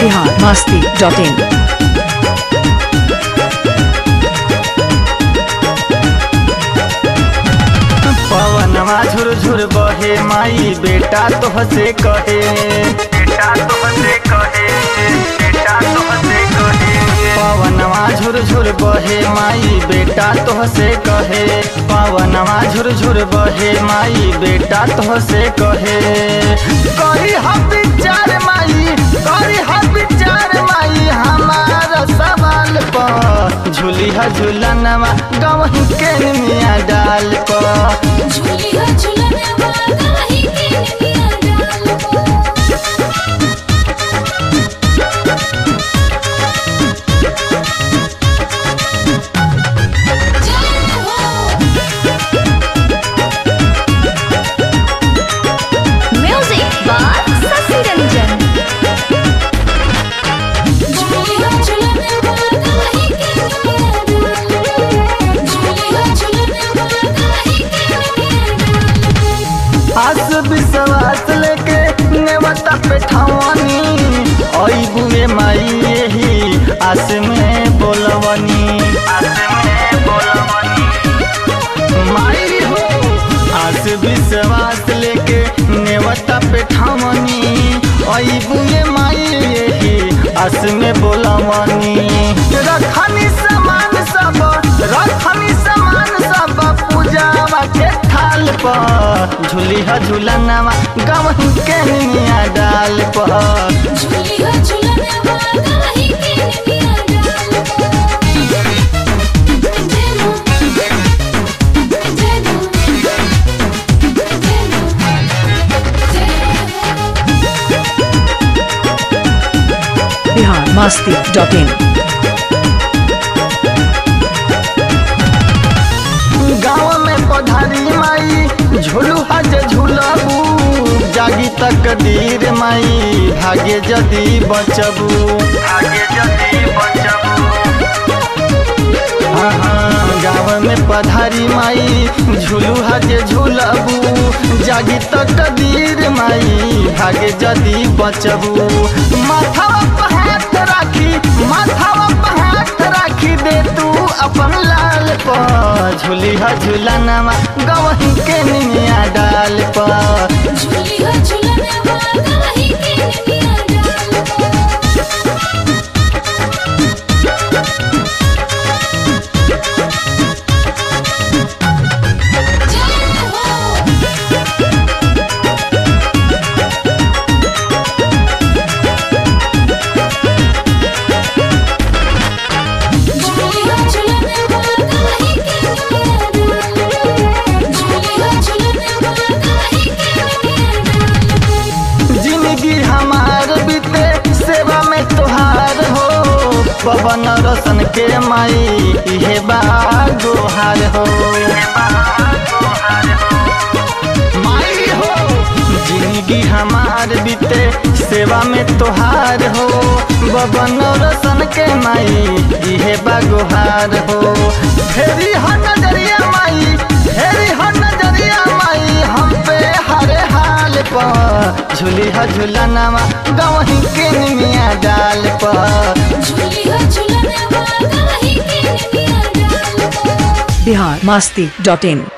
Bihar Masti dot in पवनवा झुर झुर बहे माई बेटा तोहसे कहे बेटा तोहसे कहे बेटा तोहसे कहे पवनवा झुर झुर बहे माई बेटा तोहसे कहे पवनवा झुर झुर बहे माई बेटा तोहसे कहे करी हम विचार माई करी हम विचार माई हमारा सवाल पर झूली है झूलनवा गवही के मिया डाल पर झूलिया झूलने वाला ही के निया डाल को जय हो म्यूजिक बाय शशि रंजन झूलिया झूलने वाला ही के निया डाल झूलिया झूलने वाला ही के निया डाल आस विश्वास लेके नेवता पे ठावनी ओई बुए माई यही आस में बोलवनी आस में बोलवनी माई हो आस विश्वास लेके नेवता पे ठावनी ओई बुए माई यही आस में बोलवनी रखनी सामान सब रखनी सामान सब पूजावा के थाल पर झूली है झूलनवा गवही के निया डाल पर झूलिया झूलने वाला ही के निया डाल को जय हो जय हो बिहार मस्ती डॉट इन गाँव में पधारी माई झूलू हज झूलबू जागी तक दीर माई भाग्य जदी बचबू भाग्य जदी बचबू हाँ हाँ गाँव में पधारी माई झूलू हज झूलबू जागी तक दीर माई भाग्य जदी बचबू माथावा पर हाथ राखी माथावा पर हाथ राखी दे तू अपन लाल पर झूली है झूलनवा गवही के निमिया डाल पर झूलिया झूलने वाला ही के निया डाल को जय हो झूलिया झूलने वाला ही के निया डाल झूलिया झूलने वाला ही के निया डाल जिंदगी हमार बीते सेवा में तोहार हो पवन रोशन के माई इहे बागोहार हो माई हो जिंदगी हमार बीते सेवा में तोहार हो बबन रोशन के माई इहे बागोहार हो फेरी हो नजरिया माई फेरी हो नजरिया माई हम पे हरे हाल पर झूली है झूलनवा गवही के निमिया डाल पर झूलिया झूलने वाला ही के निया डाल को बिहार मस्ती डॉट इन